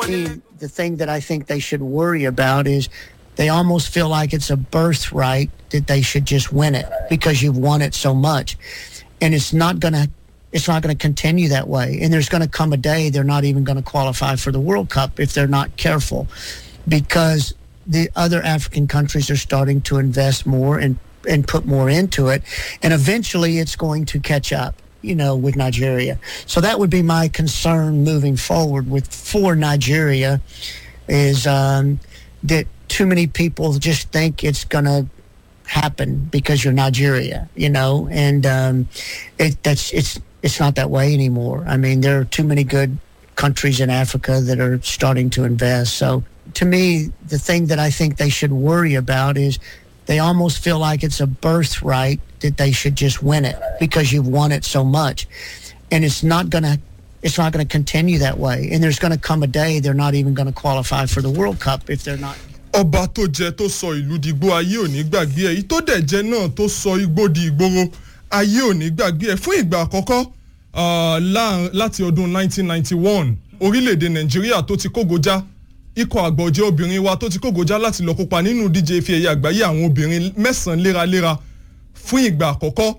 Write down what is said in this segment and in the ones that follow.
me, the thing that I think they should worry about is they almost feel like it's a birthright that they should just win it because you've won it so much. And it's not going to it's not going to continue that way. And there's going to come a day they're not even going to qualify for the World Cup if they're not careful because the other African countries are starting to invest more and and put more into it and eventually it's going to catch up you know with Nigeria so that would be my concern moving forward with for Nigeria is um, that too many people just think it's going to happen because you're Nigeria you know and um, it that's it's it's not that way anymore I mean there are too many good countries in Africa that are starting to invest so to me the thing that I think they should worry about is they almost feel like it's a birthright that they should just win it because you've won it so much and it's not going to it's not going to continue that way and there's going to come a day they're not even going to qualify for the world cup if they're not ọba tó jẹ tó sọ ìlú dìgbò ayé ò ní gbàgbé ẹ tó dẹ̀ jẹ náà tó sọ igbó di ìgboro ayé ò ní gbàgbé ẹ fún ìgbà àkọ́kọ́ láti ọdún 1991 orílẹ̀-èdè nàìjíríà tó ti kógojá ikọ̀ àgbọ̀jẹ́ obìnrin wa tó ti kógojá láti lọ kópa nínú díje ife ẹ̀yẹ àgbáyé àwọn obìnrin mẹ́sàn-án léraléra fún ìgbà àkọ́kọ́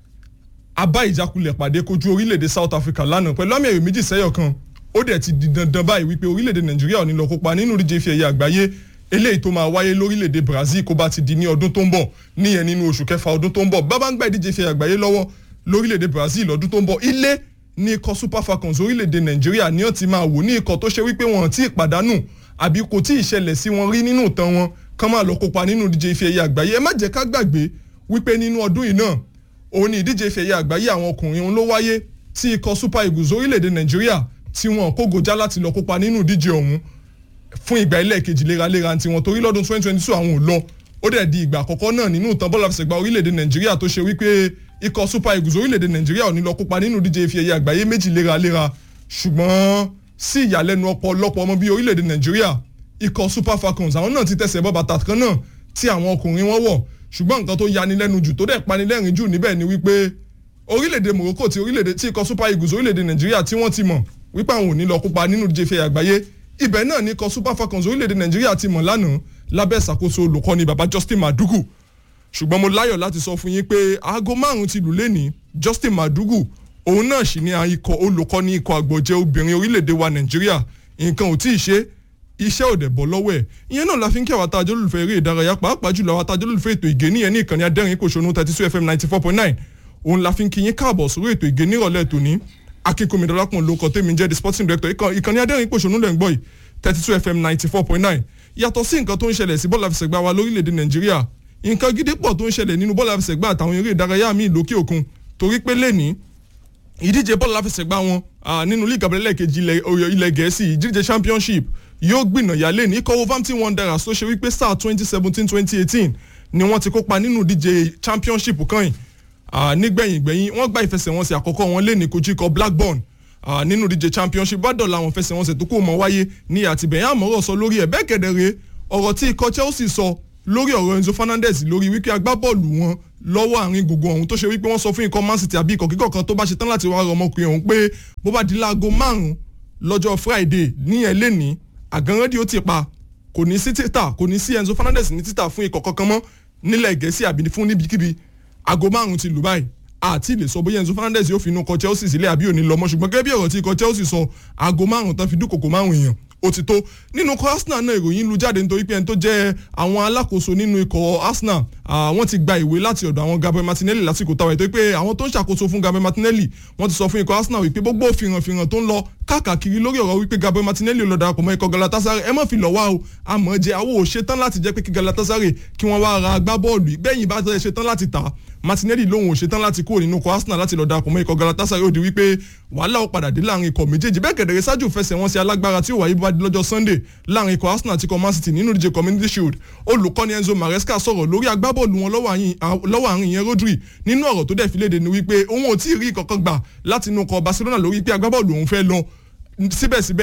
abá ìjákulẹ̀ pàdé kojú orílẹ̀-èdè South Africa lánàá pẹ̀lú àmì ẹ̀yọ̀ méjì sẹ́yọ̀ kan ó dẹ̀ ti di dandan báyìí wípé orílẹ̀-èdè Nàìjíríà ò ní lọ kópa nínú díje ife ẹ̀yẹ àgbáyé eléyìí tó máa wáyé lórílẹ̀-èdè Brazil kó bá ti di ní ọdún tó ń bọ̀ níyẹn nínú oṣù kẹfà ọdún tó ń bọ̀ bábá ń gbà ìdíje ife ẹ̀yẹ àgbáyé lọ́wọ́ lórílẹ̀-èdè Brazil lọ́dún tó ń bọ̀ ilé ní ikọ̀ Super Falcons orílẹ̀-èdè Nàìjíríà ní ó ti máa wò ní ikọ̀ tó ṣe wípé wọn ti pàdánù àbí kò tí ì ṣẹlẹ̀ sí wọn rí nínú ìtàn wọn kán máa lọ kópa nínú ìdíje ife ẹ̀yẹ àgbáyé ẹ má jẹ́ ká gbàgbé wípé nínú ọdún yìí náà òun ni ìdíje ife ẹ̀yẹ àgbáyé àwọn ọkùnrin òun ló wáyé tí ikọ̀ Super Eagles orílẹ̀-èdè Nàìjíríà tí wọn kógojá láti lọ kópa nínú ìdíje ọ̀hún fún ìgbà ẹlẹ́ẹ̀kejì léraléra tí wọn torí lọ́dún 2022 àwọn ò lọ ó dẹ̀ di ìgbà àkọ́kọ́ náà nínú ìtàn bọ́ọ̀lù àfẹsẹ̀gbá orílẹ̀-èdè Nàìjíríà tó ṣe wípé ikọ̀ Super Eagles orílẹ̀-èdè Nàìjíríà ò ní lọ kópa nínú ìdíje ife ẹ̀yẹ àgbáyé méjì léraléra ṣùgbọ́n sí ìyàlẹ́nu ọ̀pọ̀lọpọ̀ ọmọ bíi orílẹ̀-èdè Nàìjíríà ikọ̀ Super Falcons àwọn náà ti tẹ̀sẹ̀ bọ́ bàtà kan náà tí àwọn ọkùnrin wọn wọ̀ ṣùgbọ́n nǹkan tó yani lẹ́nu jù tó dẹ̀ panilẹ́rìn jù níbẹ̀ ni wípé orílẹ̀-èdè Morocco ti orílẹ̀-èdè tí ikọ̀ Super Eagles orílẹ̀-èdè Nàìjíríà tí wọ́n ti mọ̀ wípé àwọn ò ní lọ kópa nínú ìdíje ife àgbáyé ibẹ̀ náà ní ikọ̀ Super Falcons orílẹ̀-èdè Nàìjíríà ti mọ̀ lánàá lábẹ́ ìṣàkóso olùkọ́ni baba Justin Madugu ṣùgbọ́n mo láyọ̀ láti sọ fún yín pé aago márùn-ún ti lù lẹ́ni Justin Madugu òun náà sì ní ikọ̀ olùkọ́ni ikọ̀ àgbọ̀jẹ̀ obìnrin orílẹ̀-èdè wa Nàìjíríà nǹkan ò tí ì ṣe iṣẹ́ òde bọ̀ lọ́wọ́ ẹ̀ ìyẹn náà la fi ń kí àwọn atajọ́ olùfẹ́ eré ìdárayá pàápàá jùlọ àwọn atajọ́ olùfẹ́ ètò ìgé níyẹn ní ìkànnì adẹ́rìn kòsónú thirty two fm ninety four point nine òun la fi ń kí yín káàbọ̀ sórí ètò ìgé nírọ̀lẹ́ tòní akínkùnmi dọ́lápọ̀n ló kọ́ tèmi jẹ́ the sporting director ìkànnì adẹ́rìn kòsónú lẹ́ ń gbọ́ yìí thirty two fm ninety four point nine yàtọ̀ sí nǹkan tó ń ṣẹlẹ̀ sí bọ́ọ̀lù àfẹsẹ̀gbá wa lórílẹ̀‐èdè nàìjíríà nǹkan gidi pọ̀ tó ń ṣẹlẹ̀ nínú bọ́ọ̀lù àfẹsẹ̀gbá àtàwọn eré ìdárayá míì lókè òkun torí pé lẹ́ni ìdíje bọ́ọ̀lù àfẹsẹ̀gbá wọn nínú líìgì abẹ́lẹ́ kejì ilẹ̀ gẹ̀ẹ́sì ìdíje championship yóò gbìnàyà lé ní ikọ̀ Wolverhampton Wanderers tó ṣe wípé sáà twenty seventeen twenty eighteen ni wọ́n ti kópa nínú ìdíje championship kan yìí nígbẹ̀yìn gbẹ̀yìn wọ́n gba ìfẹsẹ̀wọnsẹ̀ àkọ́kọ́ wọn lé ní kojú ikọ̀ Blackburn nínú ìdíje championship bá dọ̀la àwọn ìfẹsẹ̀wọnsẹ̀ tó kù mọ́ wáyé ní àtìbẹ̀yìn àmọ́rọ̀ sọ lórí ẹ̀ bẹ́ẹ̀ kẹ̀dẹ̀rẹ́ ọ̀rọ̀ tí ikọ̀ Chelsea sọ lórí ọ̀rọ̀ Enzo Fernandez lórí wípé agbábọ́ọ̀lù wọn lọ́wọ́ àárín gbogbo ọ̀hún tó ṣe wípé wọ́n sọ fún ikọ̀ Man City àbí ikọ̀ kíkọ̀ kan tó bá ṣe tán láti wá ọmọkùnrin ọ̀hún pé bó bá di láago márùn-ún lọ́jọ́ Friday ní ẹ̀ lẹ́nìí àgànrán ó ti pa kò ní sí títà kò ní sí Enzo Fernandez ní títà fún ikọ̀ kankan mọ́ nílẹ̀ gẹ̀ẹ́sì àbí fún níbikíbi aago márùn ti lù báyìí àti lè sọ bóyá Enzo Fernandez yóò fi inú kọ Chelsea sílẹ̀ àbí òní lọ mọ́ ṣùgbọ́n gẹ́gẹ́ bí ọ̀rọ̀ tí ikọ̀ Chelsea sọ aago márùn tán fi dúkòkò márùn èèyàn ó ti tó nínú ikọ̀ Arsenal náà ìròyìn lu jáde nítorí pé ẹni tó jẹ́ àwọn alákòóso nínú ikọ̀ Arsenal wọ́n ti gba ìwé láti ọ̀dọ̀ àwọn Gabriel Martinelli lásìkò táwọn ètò pé àwọn tó ń ṣàkóso fún Gabriel Martinelli wọ́n ti sọ fún ikọ̀ Arsenal wípé gbogbo fìrànfìràn tó ń lọ káàkiri lórí ọ̀rọ̀ wípé Gabriel Martinelli lọ darapọ̀ mọ́ ikọ̀ Galatasaray ẹ má fi lọ̀ wá o àmọ́ jẹ́ àwọn ò ṣetán láti jẹ́ pé kí Galatasaray kí wọ́n wá ra agbábọ́ọ̀lù bẹ́yìn bá tẹ́ ṣetán láti tà Martinelli lòun ò ṣetán láti kúrò nínú ikọ̀ Arsenal láti lọ darapọ̀ mọ́ ikọ̀ Galatasaray ó di wípé wàhálà ó padà dé láàrin ikọ̀ méjèèjì bẹ́ẹ̀ kẹ̀dẹ̀rẹ́ ṣáájú fẹsẹ̀ wọn sí alágbára tí ó wáyé bá di lọ́jọ́ Sunday láàrin ikọ̀ Arsenal àti ikọ̀ Man City nínú ìdíje Community Shield olùkọ́ni Enzo Maresca sọ̀rọ̀ lórí agbábọ́ọ̀lù wọn lọ́wọ́ àárín yẹn Rodri nínú ọ̀rọ̀ tó dẹ̀ fi léde ni wípé òun ò tí ì rí kankan gbà láti inú ikọ̀ Barcelona lórí pé agbábọ́ọ̀lù òun fẹ́ lọ síbẹ̀síbẹ̀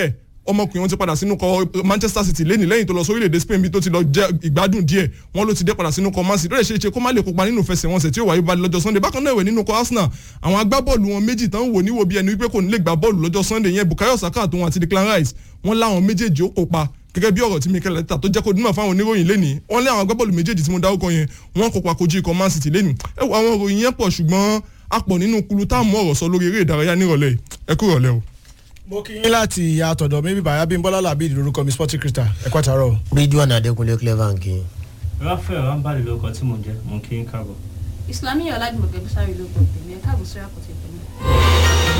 ọmọkùnrin wọn ti padà sínú kọ manchester city lẹ́nìí lẹ́yìn tó lọ sórílẹ̀-èdè spain bí tó ti lọ jẹ́ ìgbádùn díẹ̀ wọn ló ti dé padà sínú kọ man city lóye ṣe é ṣe kó má lè kópa nínú fẹsẹ̀wọnsẹ̀ tí ó wáyé balẹ̀ lọ́jọ́ sunday bákan náà ìwé nínú kọ arsenal àwọn agbábọ́ọ̀lù wọn méjì tán wò níwò bí ẹni wípé kò ní lè gbá bọ́ọ̀lù lọ́jọ́ sunday yẹn bukayo saka àtòun àti declan rice wọn láwọn méjèèjì ó kópa gẹ́gẹ́ bí ọ̀rọ̀ tí mikel arteta tó jẹ́ kó dúnmọ̀ fáwọn oníròyìn lẹ́nìí wọ́n lé àwọn agbábọ́ọ̀lù méjèèjì tí mo dárúkọ yẹn wọ́n kópa kojú ikọ̀ man city lẹ́nìí ẹ wo àwọn òròyìn yẹn pọ̀ ṣùgbọ́n a pọ̀ nínú kulu táàmù ọ̀rọ̀ sọ lórí eré ìdárayá nírọ̀lẹ́ yìí ẹ kú rọ̀lẹ́ o. mo kí yín láti ìyá àtọ̀dọ̀ mi bíbá abímbọ́lá làbí lórúkọ mi sporting crystal ẹ kọ́ àtàrọ̀. ridwan adekunle clever nkin. rafael rambali lórúkọ tí mò ń jẹ mò ń kí n káàbọ̀. ìsìlámì ọ̀làdìmọ̀kẹ́ bísárì ló gbọ́ tèmi ẹ̀ káàbọ̀ sórí àkọ́tẹ̀ tèmi.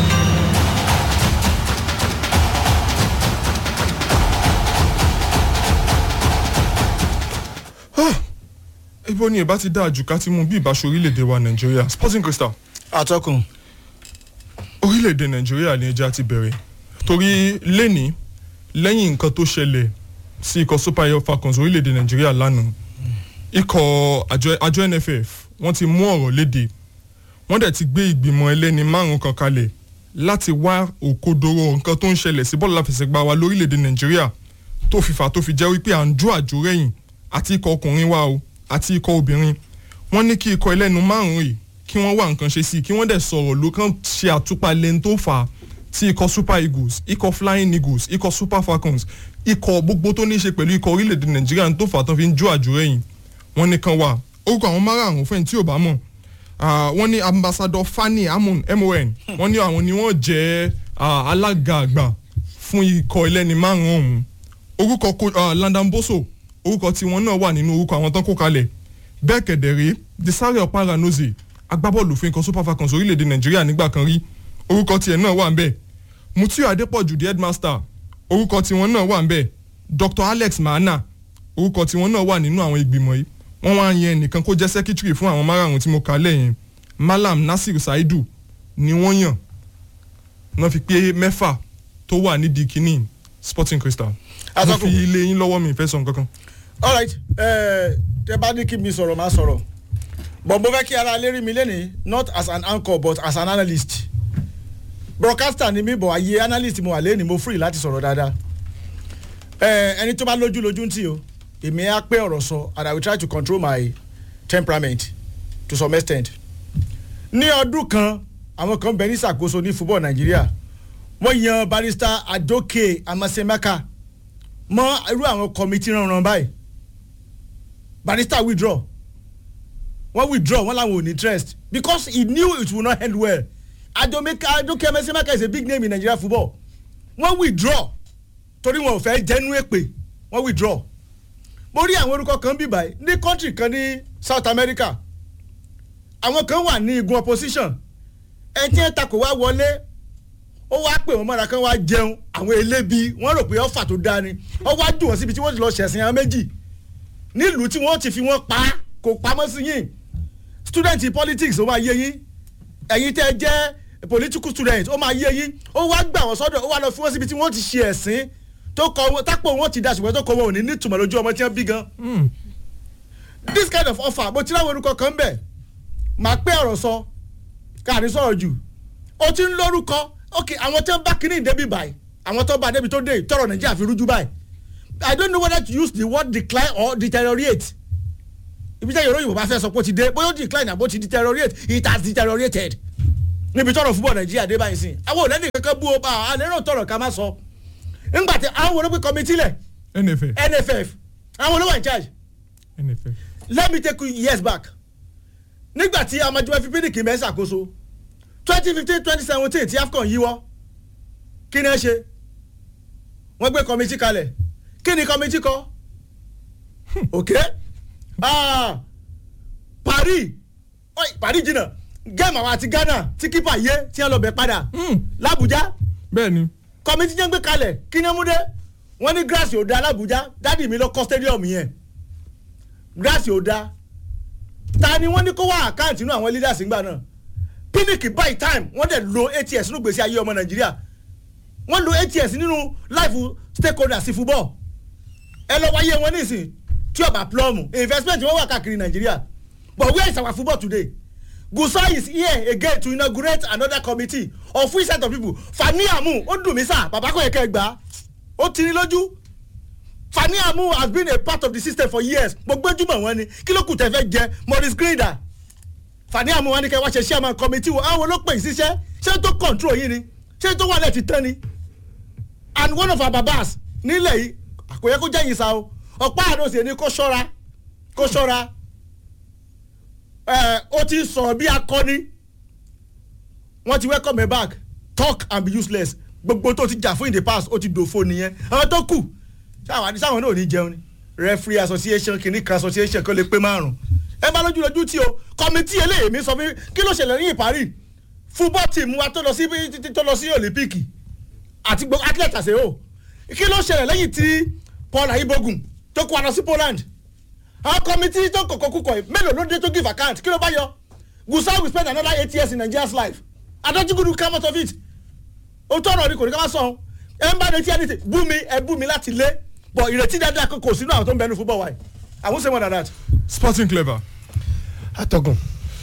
ibo ni ìbá ti dáa jù ká ti mú bí ìbáṣe orílẹ̀-èdè wa nàìjíríà sporting crystal àtọkùn orílẹ̀-èdè nàìjíríà ni ẹja ti bẹ̀rẹ̀ torí lẹ́ni lẹ́yìn nǹkan tó ṣẹlẹ̀ sí ikọ̀ super air falcons orílẹ̀-èdè nàìjíríà lánàá ikọ̀ àjọ àjọ nff wọ́n ti mú ọ̀rọ̀ léde wọ́n dẹ̀ ti gbé ìgbìmọ̀ ẹlẹ́ni márùn kan kalẹ̀ láti wá òkodoro nǹkan tó ń ṣẹlẹ̀ sí bọ́ọ̀lù láfẹsẹ̀gbá wa lórílẹ̀‐èdè nàìjíríà tó fi fà tó fi jẹ́ wípé à ń jó àjò rẹ̀yìn àti ikọ̀ ọkùnrin wa o àti ikọ̀ obìnrin wọ́n ní kí ikọ̀ ẹlẹ́nu márùn yìí kí wọ́n wá nǹkan ṣe sí i kí wọ́n dẹ̀ sọ̀rọ̀ ló kàn ṣe àtúpalẹ̀ ń tó fà á tí ikọ̀ super eagles ikọ̀ flying eagles ikọ̀ super falcons ikọ̀ gbogbo tó ní í ṣe pẹ̀lú ikọ̀ orílẹ̀‐èdè nàìjíríà ń tó fà á tán fi ń jó àjò rẹ̀yìn wọ́n ní kan wà orúkọ àwọn márààrún fẹ́ni tí ò bá mọ̀ Ah, wọ́n ní ambassador fani amon mon wọ́n ní àwọn ni wọ́n jẹ́ ah, alága àgbà fún ikọ̀ ẹlẹ́ni márùn-ún ọ̀hún orúkọ ko- ah, Landon Boso orúkọ tiwọn náà wà nínú orúkọ àwọn tán kó kalẹ̀ bẹ́ẹ̀ kẹ̀dẹ̀rẹ́ Desare Oparanoze agbábọ́ọ̀lù fún ikọ̀ Super Falcons orílẹ̀-èdè Nàìjíríà nígbà kan rí orúkọ tiẹ̀ náà wà ń bẹ̀ Mutiu Adepoju the headmaster orúkọ tiwọn náà wà ń bẹ̀ Dr Alex Mahana orúkọ tiwọn náà wà nínú àwọn ìgbìmọ̀ yìí wọ́n wá yan ẹnìkan kó jẹ́ sẹ́kítírì fún àwọn márààrún tí mo kà lẹ́yìn Malam Nasir Saidu ni wọ́n yàn náà fi pé mẹ́fà tó wà nídìí kínní Sporting Crystal mo Atọ́kùn. fi ilé yín lọ́wọ́ mi ìfẹ́ sọ nǹkan kan. alright ẹ tẹ bá ní kí mi sọ̀rọ̀ máa sọ̀rọ̀ but mo fẹ́ kí ara lérí mi lẹ́nìí not as an anchor but as an analyst broadcaster ni mi bọ̀ ayé analyst mo wà lẹ́nìí mo free láti sọ̀rọ̀ dáadáa ẹ ẹni tó bá lójú lójú ń tì o èmi á pé ọ̀rọ̀ sọ and I will try to control my temperament to some extent ní ọdún kan àwọn kan bẹ ní ìṣàkóso ní football Nàìjíríà wọ́n yan barrister Adoke Amasemaka mọ́ irú àwọn kọ́mítì ránran báyìí barrister withdraw wọ́n withdraw wọ́n làwọn ò ní interest because he knew it would not end well adomeka adoke emesemaka is a big name in Nigeria football wọ́n withdraw torí wọn ò fẹ́ jẹ́nu èpè wọ́n withdraw mo rí àwọn orúkọ kan bí báyìí ní country kan ní South America àwọn kan wà ní igun opposition ẹ tí ẹ takò wá wọlé ó wá pè wọ́n mọ́ra kan wá jẹun àwọn elébi wọ́n rò pé ọ̀fà tó dáa ni ó wá dùn wọ́n síbi tí wọ́n ti lọ ṣẹ̀sìn àwọn méjì nílùú tí wọ́n ti fi wọ́n pa á, kò pamọ́ sí yín student politics ó máa yé yín ẹ̀yin tẹ́ ẹ jẹ́ political student ó máa yé yín ó wá gbà wọ́n sọ́dọ̀ ó wá lọ fi wọ́n síbi tí wọ́n ti ṣe ẹ̀sìn tó kọ wọn tápò wọn ti da ṣùgbọ́n tó kọ wọn ò ní nítumọ̀ lójú ọmọ tí wọ́n bí gan this kind of offer mo ti láwọn orúkọ kan bẹ̀ máa pé ọ̀rọ̀ sọ káàní sọ̀rọ̀ jù o ti ń lórúkọ ok àwọn tó ń bá kínní débi báyìí àwọn tó bá débi tó dé tọrọ nàìjíríà fi rújú báyìí i don't know whether to use the word decline or deteriorate ibi tẹ́ yorùbá yorùbá fẹ́ sọ pé ó ti dé bóyá ó decline àbó ti deteriorate it has deteriorated níbi tọrọ fúbọ̀ nàìjíríà dé báyìí sí àwọn òlẹ́ni kankan bú o bá a lérò tọrọ ká má sọ ńgbà tí àwọn olóògbé committee lẹ̀ NFF nff àwọn olówó in charge NFF let me take you years back nígbà tí amadu fi pdp mẹ́ ṣàkóso twenty fifteen twenty seventeen tí afcon yíwọ́ kí ni ẹ ṣe wọ́n gbé kọ́mítì kalẹ̀ kí ni kọ́mítì kọ́ ok ah, paris oi, paris jìnnà gẹ́mù àwọn àti ghana tí kípa yé tí wọ́n lọ bẹ̀ padà làbújá bẹ́ẹ̀ ni kọ́mítì jẹ́ ń gbé kalẹ̀ kí ni ẹ mú dé wọ́n ní grass yóò da làbújá dádì mi lọ kọ́ stadium yẹn grass yóò da ta ni wọ́n ní kó wá àkáǹtì inú àwọn leaders ńgbà náà pinnick by time wọ́n dẹ̀ lo ats nínú gbèsè ayé ọmọ nàìjíríà wọ́n lo ats nínú life stakeholders football ẹ lọ wáyé wọn nísìn tí ọba plum investment wọn wà káàkiri nàìjíríà but where is our football today gusa is here again to inaugurate another committee of which set of people fani amu ó dùn mí sá bàbá kò yẹ kẹ́ ẹ gbà á ó ti ní lójú fani amu has been a part of the system for years mo gbẹ́júmọ̀ wọn ni kí ló kù tẹ́ fẹ́ jẹ maurice grinder fani amu wọn ni kẹ́ wá ṣe chairman committee wo àwọn ló pè é síṣẹ́ ṣé tó control yín ni ṣé tó wà lẹ́ẹ̀tì tán ni and one of our babas nílẹ̀ yìí àkòyẹ kó jẹ́ yìí sa o ọ̀pá àdóṣe ni kó ṣọ́ra kó ṣọ́ra ẹ̀ ó ti sọ̀rọ̀ bí akọni wọ́n ti welcome me back talk and be useless gbogbo tó ti jà fún in the past ó ti dòfo nìyẹn àwọn tó kù sáwọn àti sáwọn náà ò ní jẹun ni referee association kìíní kan association kan lè pé márùn ẹ bá lójú lójú tí o committee eléyìí mi sọ fún kí ló ṣẹlẹ̀ ní ìparí football team wa tó lọ sí tó lọ sí olympic àti gbogbo athlete àṣẹ o kí ló ṣẹlẹ̀ lẹ́yìn tí paul ayibogun tó kó wa lọ sí poland àwọn committee tó kọ̀kọ́ kúkọ̀ yìí mélòó ló dé tó give account kí ló bá yọ gusa will spend another eight years in nigeria's life adájúgudu come out of it o tọrọ ni kò ní ká má sọ ẹ ń bá retí ẹni tí bú mi ẹ bú mi láti lé bọ ìrètí dáadáa kò sínú àwọn tó ń bẹnu football wa yìí i won say more than that. sporting clever atọ́gùn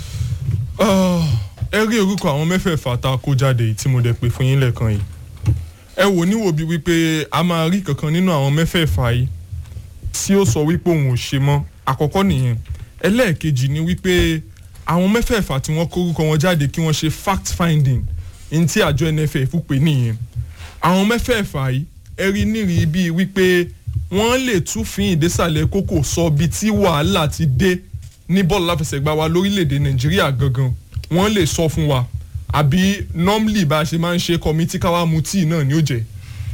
Ah, ẹ rí orúkọ àwọn mẹ́fẹ̀ẹ̀fà tá a kó jáde yìí tí mo dẹ̀ pè fún yín lẹ́ẹ̀kan yìí ẹ wò níwò bíi wípé a máa rí kankan nínú àwọn mẹ́fẹ̀ẹ̀fà yìí tí ó sọ wípé òun ò ṣe mọ́ àkọ́kọ́ nìyẹn ẹlẹ́ẹ̀kejì ni wípé àwọn mẹ́fẹ̀ẹ̀fà tí wọ́n kórúkọ wọn jáde kí wọ́n ṣe fact finding ní tí àjọ nff pè nìyẹn àwọn mẹ́fẹ̀ẹ̀fà yìí ẹ rí nírìí bíi wípé wọ́n lè túfin ìdésàlẹ̀ kókò sọ bíi tí wàhálà ti dé ní bọ́ọ̀lù láfẹsẹ̀gbá wa lórílẹ̀‐èdè nàìjíríà gangan wọ́n lè sọ fún wa àbí normally bá a ṣe máa ń ṣe kọ́mítì káwá mu tíì náà ni ó jẹ́.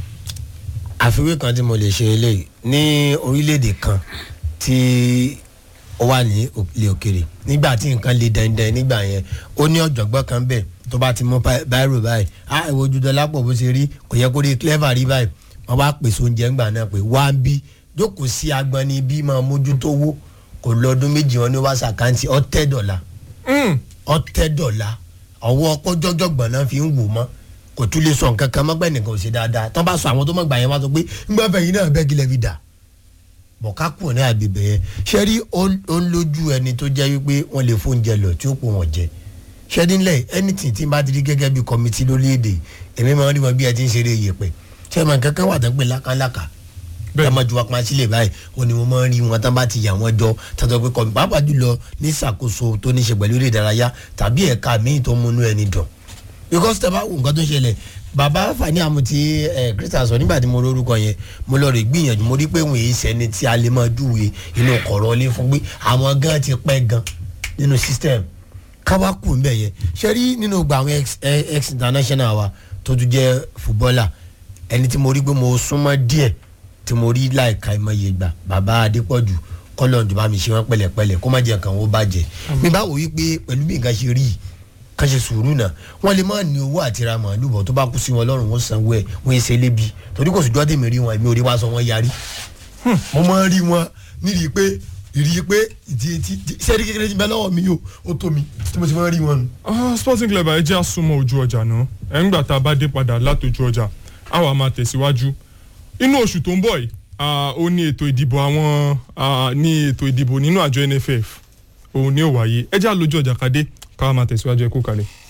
àfiwé kan tí mo lè ṣe eléyìí ní orílẹ̀-èdè kan tí ó wà ní ilé òkèrè nígbà tí nǹkan le dandan nígbà yẹn ó ní ọ̀jọ̀gbọ́n kan bẹ̀ tó bá ti mú báírò báyìí á ìwọ ojú dọ́là pọ̀ bó ṣe rí kò yẹ kó rí clever rí báyìí wọ́n bá pèsè oúnjẹ ńgbà náà pé wá ń bí jókòó sí agbọn ní bí máa mójútó wó kò lọ́dún méjì wọn ní wá sàkáǹtì ọ̀tẹ́ dọ̀là ọ̀tẹ́ dọ̀là ọwọ́ ọkọ́jọ́jọ́gbọ̀n náà fi ń wò mọ́ kò tún lè sọ nǹkan kan mọ́gbẹ́ nìkan ò ṣe dáadáa tán bá sọ àwọn tó mọ̀ gbà yẹn wá sọ pé ńgbà fẹ̀yìn náà bẹ́ẹ̀ gílẹ̀ fi dà bọ̀ ká kù ní àgbègbè yẹn ṣé rí ó ń lójú ẹni tó jẹ́ wípé wọ́n lè fóúnjẹ lọ tí ó pò wọ́n jẹ ṣé nílẹ̀ anything tí n bá ti rí gẹ́gẹ́ bí kọ́mítì lórílẹ̀‐èdè èmi máa ń rí wọn bí ẹ ti ń ṣeré yẹpẹ̀ ṣé ìmọ̀ kankan wà tán pé lákàlákà ẹ máa ju wa pa sílẹ̀ báyìí ó ní mo máa ń rí wọn tán bá ti yà wọ́n jọ tàbí pé kọ́mí pàápàá jùlọ ní ìṣàkóso tó ní ṣe pẹ̀lú eré ìdárayá tàbí ẹ̀ka míì tó múnú ẹni dùn because tẹ bá wù nǹkan tó ṣẹlẹ̀ bàbá fani àmùtí ẹ christian sọ nígbà tí mo lórúkọ yẹn mo lọ rè gbìyànjú mo rí pé òun èyí sẹni tí a lè máa júwe inú kọ̀rọ̀ ilé fún pé àwọn gan ti pẹ́ gan nínú system káwá kù ń bẹ̀ yẹn ṣe rí nínú gba àwọn ex international wa tó tún jẹ́ footballer ẹni tí mo rí pé mo súnmọ́ díẹ̀ tí mo rí láìka ìmọ̀ye gbà bàbá adépọ̀jù kọ́lọ̀ ọ̀dùnmá mi ṣe wọ́n pẹ̀lẹ́pẹ̀lẹ́ kó má jẹ́ kàn ó bàjẹ́ mi bá wò wípé pẹ̀lú bí nǹkan ṣe rí yìí kan ṣe sùúrù náà wọn lè má ní owó àti ra màálù bọ̀ tó bá kú sí wọn lọ́rùn wọn sanwó ẹ̀ wọ́n ṣe lébi torí kò sùjọ́ tèmi rí wọn èmi ò rí wá sọ wọn yarí. mo máa ń rí wọn nídìí pé ìrí pé ìdí etí sẹ́ẹ̀rí kékeré ti bẹ́ lọ́wọ́ mi yóò ó tó mi tí mo ti máa ń rí wọn. sporting club ẹ jẹ́ àsomọ́ ojú ọjà náà ẹ̀ ń gbà tá a bá dé padà látòjú ọjà a wà máa tẹ̀síwájú inú oṣù tó ń bọ̀ yìí ó ní ètò ìdìbò àwọn ní ètò ìdìbò nínú àjọ nff òun ni ó wáyé ẹ jẹ́ àlójú ọjà kadé káwọn máa tẹ̀síwájú ẹ kú kalẹ̀.